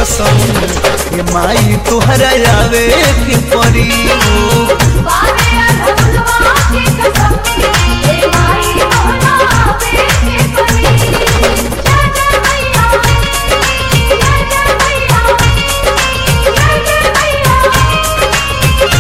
कसम ये माई तुहरा आवे के परी हो बारे अधुलवा के कसम ए माई तोहरा आवे के परी जय जय मैया जय जय मैया जय जय मैया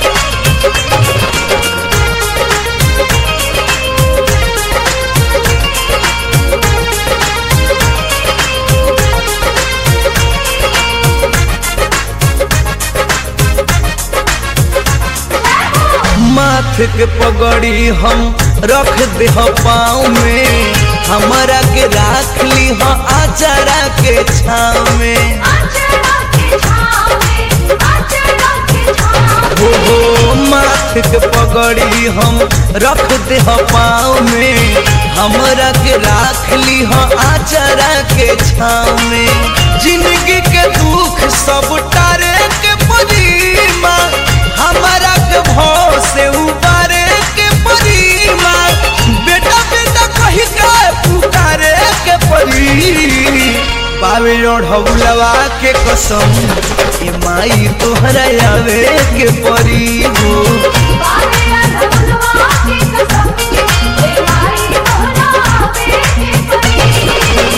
माथ के पगड़ी हम रख दे पाँव में हमारा के राख ली हो आचारा के छाव में आचरा के छावे आचरा के छावे हो हो माथ के पगड़ी हम रख दे पाँव में हमरा के राख ली हो आचारा के छाव में जिंदगी के दुख सब टारे के परीमा हमारा के भाव से उबारे के परीमा बेटा बेटा कही के पुकारे के परी पावे ओढ़ौलवा के कसम ए माई तोहरा आवे के परी हो बारे अधुलवा के कसम ए माई तोहरा आवे के परी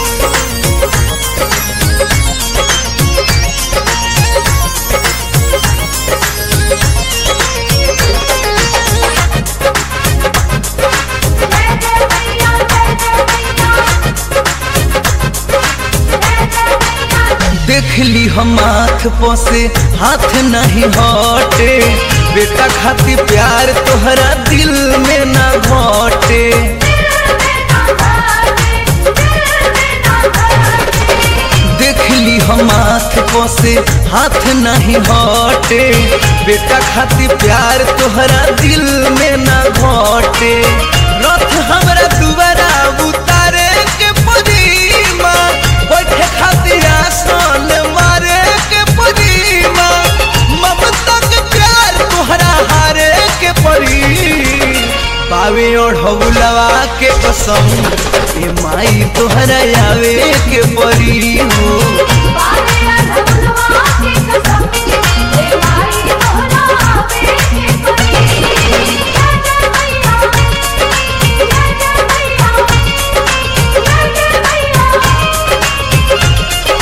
जय जय मैया जय जय मैया जय जय मैया देख ली हम हाथ पसे हाथ नहीं हटे बेटा खाती प्यार तोहरा दिल में ना घटे देख ली हम हाथ पसे हाथ नहीं हटे बेटा खाती प्यार तोहरा दिल में ना घटे रथ हमरा दुबारा उतारे के पदीमा बैठे खातिर आसन मारे के पदीमा ममता के प्यार तोहरा हारे के परी पावे ओढ़ौलवा के कसम ए माई तोहरा आवे के परी हो बारे अधुलवा के कसम ए माई तोहरा आवे के परी जय जय मैया जय जय मैया जय जय मैया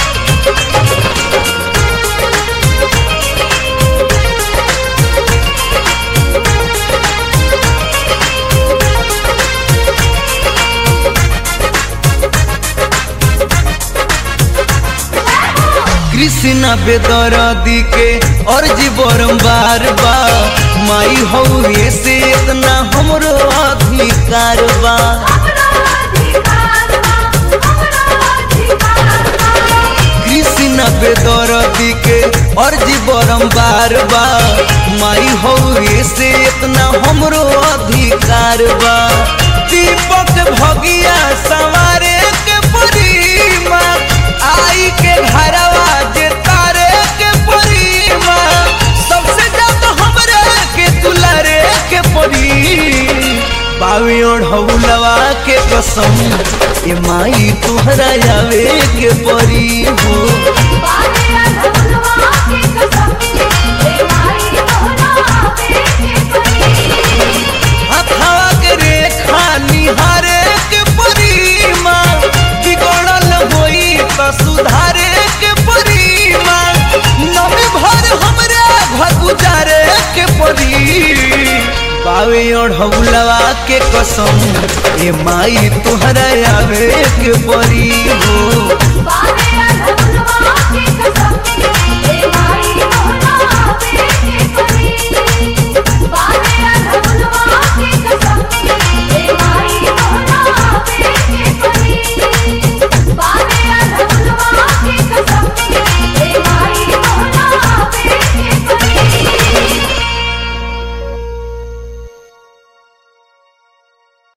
कृष्णा बेदरदी के अर्जी बार बा माई हो से इतना हमरो अधिकार बा हमरा अधिकार बा हमरा अधिकार बा कृष्णा बेदरदी के अर्जी बार बा माई हो से इतना हमरो अधिकार बा दीपक भगिया सवारे के परीमा आई के घरवा जे तारे के परीमा सबसे ज्यादा हमरे के दुलारे के परी पावे ओढ़ौलवा के कसम ए माई तुहरा आवे के परी हो बारे अधुलवा के कसम ए माई तोहरा आवे के परी हथवा के रेखा निहारे के परीमा बिगड़ल होई त सुधारे के परीमा नमे भर हमरे घर गुजारे के परी पावे ओढ़ौलवा के कसम ए माई तुहरा आवे के परी हो